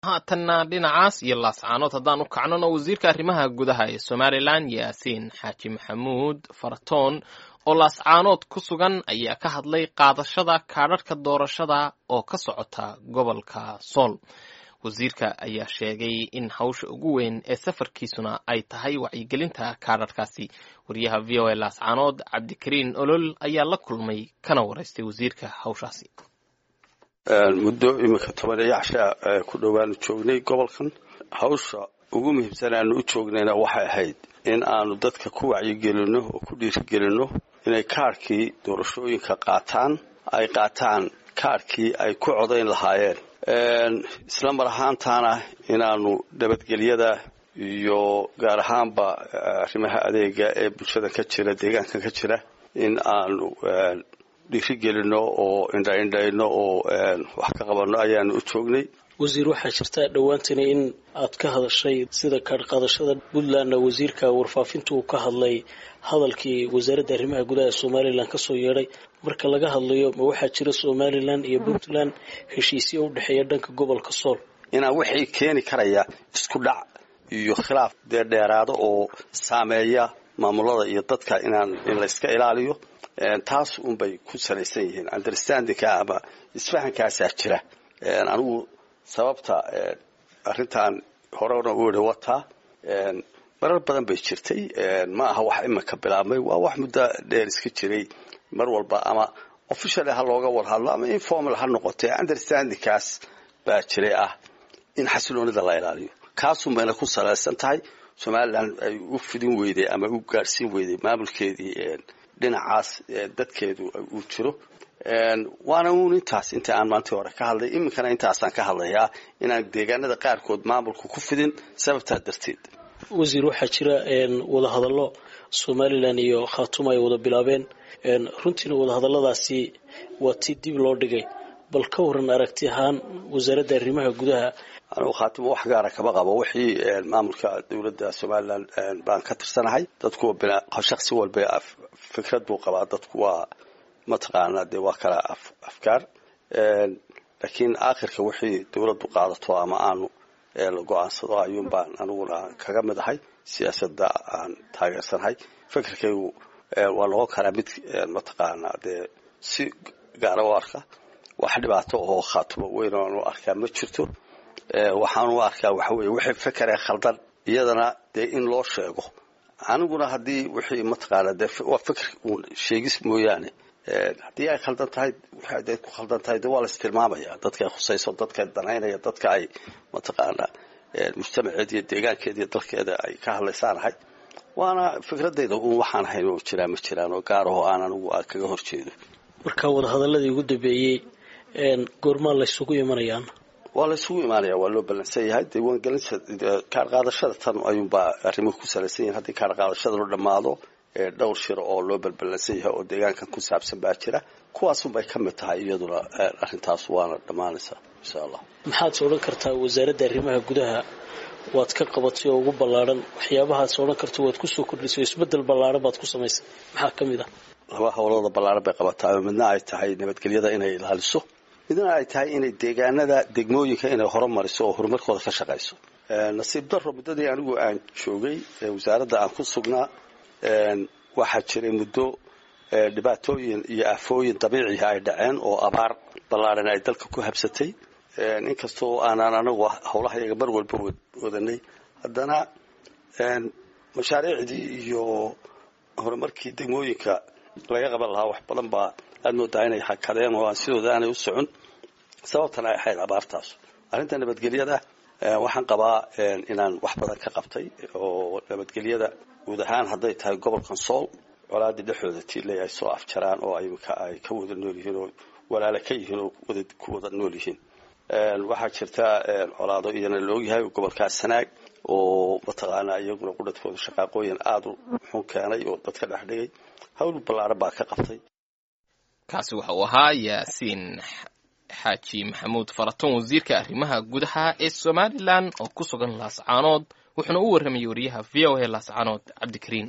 haatanna dhinacaas iyo laascaanood haddaan u kacnona wasiirka arrimaha gudaha ee somalilan yaasiin xaaji maxamuud faratoon oo laascaanood ku sugan ayaa ka hadlay qaadashada kaadharhka doorashada oo ka socota gobolka sool wasiirka ayaa sheegay in hawsha ugu weyn ee safarkiisuna ay tahay wacyigelinta kaadharhkaasi wariyaha v o a laascaanood cabdikariin olol ayaa la kulmay kana waraystay wasiirka hawshaasi muddo iminka tobaneeyo cashaa ku dhowaanu joognay gobolkan hawsha ugu muhiimsan aanu u joognayna waxay ahayd in aanu dadka ku wacyigelinno oo ku dhiirigelinno inay kaadhkii doorashooyinka qaataan ay qaataan kaadhkii ay ku codayn lahaayeen isla mar ahaantaana inaanu nabadgelyada iyo gaar ahaanba arrimaha adeega ee bulshada ka jira deegaankan ka jira in aanu dhiirigelinno oo indhaindhayno oo wax ka qabanno ayaanu u joognay wasiir waxaa jirta dhowaantani in aad ka hadashay sida kaadhqaadashada puntlandna wasiirka warfaafinta uu ka hadlay hadalkii wasaaradda arrimaha gudaha ee somalilan kasoo yeedhay marka laga hadlayo ma waxaa jira somalilan iyo puntland heshiisyo u dhexeeya dhanka gobolka sool inaan wixii keeni karaya isku dhac iyo khilaaf dee dheeraado oo saameeya maamulada iyo dadka inaan in layska ilaaliyo taas unbay ku salaysan yihiin understandingka ama isfahankaasaa jira anigu sababta arrintan horena u ihi wataa marar badan bay jirtay ma aha wax iminka bilaabmay waa wax muddo dheer iska jiray mar walba ama officially ha looga war hadlo ama informal ha noqotee understandingkaas baa jiray ah in xasiloonida la ilaaliyo kaasun bayna ku salaysan tahay somalilan ay u fidin weyday ama u gaadhsiin weyday maamulkeedii dhinacaas dadkeedu uu jiro waana uun intaas inta aan maantii hore ka hadlay iminkana intaasaan ka hadlayaa inaan deegaanada qaarkood maamulka ku fidin sababtaa darteed wasiir waxaa jira wadahadallo somalilan iyo khaatuma ay wada bilaabeen runtiina wadahadalladaasi waa tii dib loo dhigay bal ka waran aragti ahaan wasaaradda arrimaha gudaha anugu khaatimo wax gaara kama qabo wixii maamulka dowladda somalilan baan ka tirsanahay dadku shaksi walba fikrad buu qabaa dadku waa mataqaanaa dee waa kala afkaar laakiin aakhirka wixii dowladdu qaadato ama aanu la go-aansado ayuun baan aniguna kaga mid ahay siyaasadda aan taageersanahay fikirkaygu waa noqon karaa mid mataqaanaa dee si gaara u arka wax dhibaato oo khaatumo weyn oanu arkaa ma jirto waxaanu arkaa waxa weye wixii fekeree khaldan iyadana dee in loo sheego aniguna haddii wixii mataqaana dee waa fikir uun sheegis mooyaane haddii ay khaldan tahay wixii adeed ku khaldan tahay de waa la istilmaamaya dadka ay khusayso dadka danaynaya dadka ay mataqaana mujtamaceed iyo deegaankeeda iyo dalkeeda ay ka hadlaysaanahay waana fikradayda uun waxaan ahayn oo jiraa ma jiraan oo gaaraho aan anigu aan kaga horjeedo marka wadahadaladii ugu dambeeyey goormaa laysugu imanayaan waa la isugu imaanaya waa loo ballansan yahay diiwaangelinta kaar qaadashada tan ayuunbaa arrimuhu ku salaysan yihin haddii kaar qaadashada loo dhammaado dhowr shir oo loo balballansan yahay oo deegaankan ku saabsan baa jira kuwaasunbay ka mid tahay iyaduna arrintaas waana dhammaanaysaa insha allah maxaad odhan kartaa wasaaradda arrimaha gudaha waad ka qabatay oo ugu ballaadhan waxyaabahaas odhan karta waad kusoo kordhisay isbeddel ballaadhan baad ku samaysay maxaa ka mid ah laba howlooda ballaadhan bay qabataa midna ay tahay nabadgelyada inay ilaaliso midna ay tahay inay deegaanada degmooyinka inay horumariso oo horumarkooda ka shaqayso nasiib daro muddadii anigu aan joogay wasaaradda aan ku sugnaa waxaa jiray muddo dhibaatooyin iyo aafooyin dabiiciha ay dhaceen oo abaar ballaadhan ay dalka ku habsatay inkastoo aanaan anagu howlaha iyaga mar walba wadanay haddana mashaariicdii iyo horumarkii degmooyinka laga qaban lahaa wax badan baa aad moodaa inay hakadeen oo aan sidooda aanay u socon sababtana ay ahayd abaartaas arrinta nabadgelyada waxaan qabaa inaan wax badan ka qabtay oo nabadgelyada guud ahaan hadday tahay gobolkan sool colaadii dhexdooda tiiley ay soo afjaraan oo imika ay ka wada nool yihiin oo walaale ka yihiin oo ku wada nool yihiin waxaa jirta colaado iyana la ogyahay gobolkaas sanaag oo mataqaanaa iyaguna qudhadkooda shaqaaqooyin aada u xun keenay oo dadka dhex dhigay hawl ballaaran baa ka qabtay kaasi waxa uu ahaa yaasiin xaaji maxamuud faratoon wasiirka arrimaha gudaha ee somalilan oo ku sugan laascaanood wuxuuna u warramayay wariyaha v o a laascaanood cabdikariin